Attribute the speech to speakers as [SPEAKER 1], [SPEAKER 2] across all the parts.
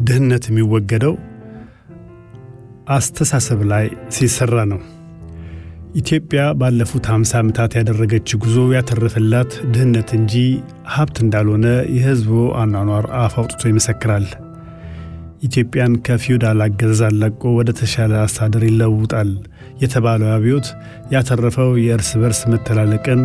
[SPEAKER 1] ድህነት የሚወገደው አስተሳሰብ ላይ ሲሰራ ነው። ኢትዮጵያ ባለፉት 50 ዓመታት ያደረገች ጉዞ ያተረፈላት ድህነት እንጂ ሀብት እንዳልሆነ የሕዝቡ አኗኗር አፍ አውጥቶ ይመሰክራል። ኢትዮጵያን ከፊውዳል አገዛዝ አላቆ ወደ ተሻለ አስተዳደር ይለውጣል የተባለው አብዮት ያተረፈው የእርስ በርስ መተላለቅን፣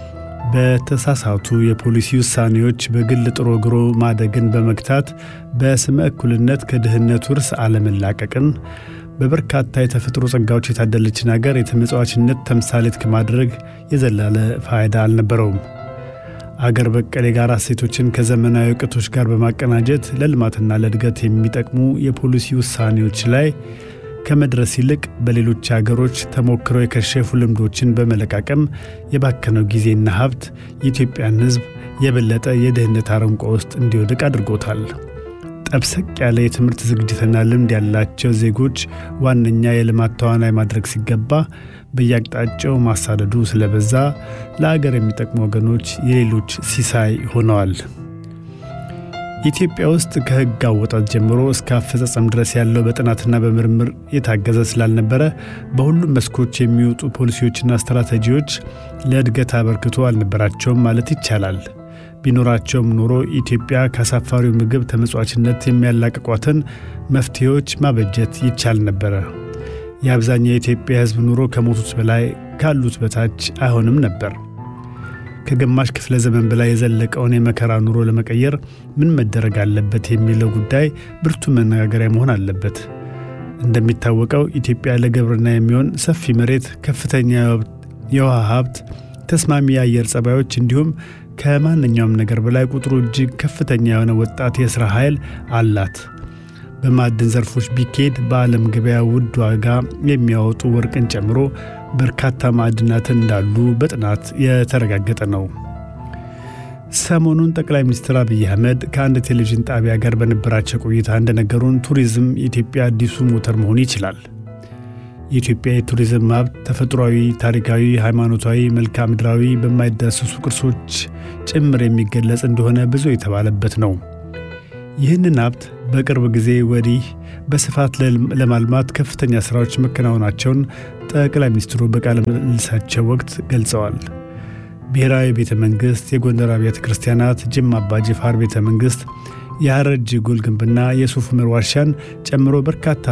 [SPEAKER 1] በተሳሳቱ የፖሊሲ ውሳኔዎች በግል ጥሮ ግሮ ማደግን በመግታት በስመ እኩልነት ከድህነት ውርስ አለመላቀቅን በበርካታ የተፈጥሮ ጸጋዎች የታደለችን አገር የተመጽዋችነት ተምሳሌት ከማድረግ የዘላለ ፋይዳ አልነበረውም። አገር በቀል የጋራ እሴቶችን ከዘመናዊ እውቀቶች ጋር በማቀናጀት ለልማትና ለእድገት የሚጠቅሙ የፖሊሲ ውሳኔዎች ላይ ከመድረስ ይልቅ በሌሎች አገሮች ተሞክረው የከሸፉ ልምዶችን በመለቃቀም የባከነው ጊዜና ሀብት የኢትዮጵያን ሕዝብ የበለጠ የድህነት አረንቋ ውስጥ እንዲወድቅ አድርጎታል። ጠብሰቅ ያለ የትምህርት ዝግጅትና ልምድ ያላቸው ዜጎች ዋነኛ የልማት ተዋናይ ማድረግ ሲገባ በየአቅጣጫው ማሳደዱ ስለበዛ ለአገር የሚጠቅሙ ወገኖች የሌሎች ሲሳይ ሆነዋል። ኢትዮጵያ ውስጥ ከሕግ አወጣት ጀምሮ እስከ አፈጻጸም ድረስ ያለው በጥናትና በምርምር የታገዘ ስላልነበረ በሁሉም መስኮች የሚወጡ ፖሊሲዎችና ስትራቴጂዎች ለእድገት አበርክቶ አልነበራቸውም ማለት ይቻላል። ቢኖራቸውም ኖሮ ኢትዮጵያ ከአሳፋሪው ምግብ ተመጽዋችነት የሚያላቅቋትን መፍትሄዎች ማበጀት ይቻል ነበረ። የአብዛኛው የኢትዮጵያ ሕዝብ ኑሮ ከሞቱት በላይ ካሉት በታች አይሆንም ነበር። ከግማሽ ክፍለ ዘመን በላይ የዘለቀውን የመከራ ኑሮ ለመቀየር ምን መደረግ አለበት የሚለው ጉዳይ ብርቱ መነጋገሪያ መሆን አለበት። እንደሚታወቀው ኢትዮጵያ ለግብርና የሚሆን ሰፊ መሬት፣ ከፍተኛ የውሃ ሀብት፣ ተስማሚ የአየር ጸባዮች እንዲሁም ከማንኛውም ነገር በላይ ቁጥሩ እጅግ ከፍተኛ የሆነ ወጣት የሥራ ኃይል አላት። በማዕድን ዘርፎች ቢኬድ በዓለም ገበያ ውድ ዋጋ የሚያወጡ ወርቅን ጨምሮ በርካታ ማዕድናትን እንዳሉ በጥናት የተረጋገጠ ነው። ሰሞኑን ጠቅላይ ሚኒስትር አብይ አህመድ ከአንድ ቴሌቪዥን ጣቢያ ጋር በነበራቸው ቆይታ እንደነገሩን ቱሪዝም የኢትዮጵያ አዲሱ ሞተር መሆን ይችላል። የኢትዮጵያ የቱሪዝም ሀብት ተፈጥሯዊ፣ ታሪካዊ፣ ሃይማኖታዊ፣ መልክዓ ምድራዊ በማይዳሰሱ ቅርሶች ጭምር የሚገለጽ እንደሆነ ብዙ የተባለበት ነው። ይህንን ሀብት በቅርብ ጊዜ ወዲህ በስፋት ለማልማት ከፍተኛ ሥራዎች መከናወናቸውን ጠቅላይ ሚኒስትሩ በቃለ ምልልሳቸው ወቅት ገልጸዋል። ብሔራዊ ቤተ መንግሥት፣ የጎንደር አብያተ ክርስቲያናት፣ ጅማ አባ ጅፋር ቤተ መንግሥት፣ የሐረር ጀጎል ግንብና የሱፍ ዑመር ዋሻን ጨምሮ በርካታ